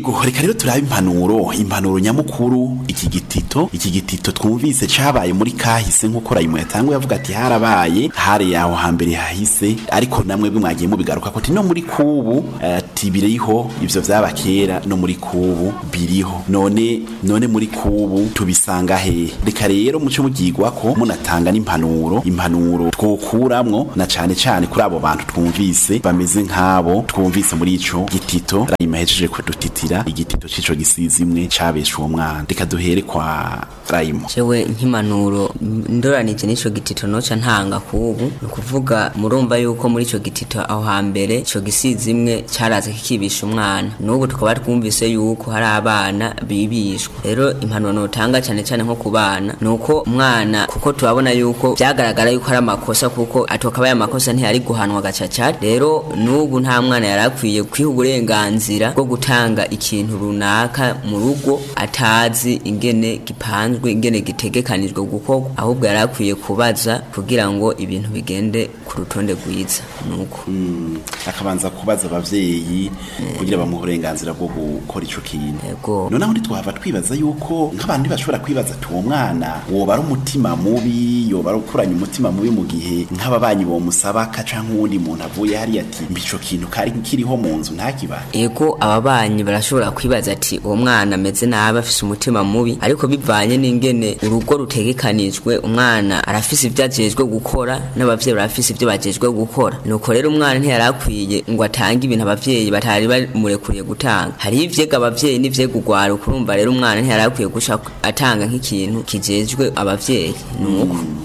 ego reka rero turabe impanuro impanuro nyamukuru iki gitito iki gitito twumvise cabaye muri kahise nk'uko rayimu yatanguye avuga ati harabaye hari yaho hambere hahise ariko namwe bwe mwagiye mubigaruka ko ati no muri kubu ati biriho ivyo vyaba kera no muri kubu biriho none none muri kubu tubisanga hehe reka rero muco mugigwa ko munatanga n'impanuro impanuro twokuramwo na cane cane kuri abo bantu twumvise bameze nk'abo twumvise muri ico gitito rayima hejeje kudutitira igitito c'ico gisizi imwe cabesha uwo mwana reka duhere kwa rayimo jewe nk'impanuro ndoranije n'ico gitito noca ntanga kubu ni ukuvuga murumva yuko muri ico gitito aho hambere ico gisizi imwe caraza kikibisha umwana n'ubu tukaba twumvise yuko hari abana bibishwa rero impanuro notanga cane cane nko ku bana ni uko umwana kuko turabona yuko vyagaragara yuko ari amakosa kuko atokaba amakosa ntiyari guhanwa gacacari rero n'ubu nta mwana yari akwiye kwiha uburenganzira bwo gutanga ikintu runaka mu rugo atazi ingene gipanzwe ingene gitegekanijwe gukorwa ahubwo yari akwiye kubaza kugira ngo ibintu bigende ku rutonde rwiza nuko akabanza kubaza abavyeyi kugira bamuhe uburenganzira bwo gukora ico kintu yego noneho ntitwahava twibaza yuko nk'abandi bashobora kwibaza ati uwo mwana woba ari umutima mubi yoba ari ukuranya umutima mubi mu gihe nk'ababanyi bomusaba ka canke uwundi muntu avuye hariya ati mba ico kintu kari kiriho mu nzu ntakiba ego ababanyi barashobora kwibaza ati uwo mwana ameze nabi afise umutima mubi ariko bivanye n'ingene urugo rutegekanijwe umwana arafise ivyo ajejwe gukora n'abavyeyi barafise ivyo bajejwe gukora nuko rero umwana ntiyari akwiye ngo atange ibintu abavyeyi batari bamurekuriye gutanga hariho ivyega abavyeyi n'ivyega urwaruka urumva rero umwana ntiyari akwiye guca atanga nk'ikintu kijejwe abavyeyi nuko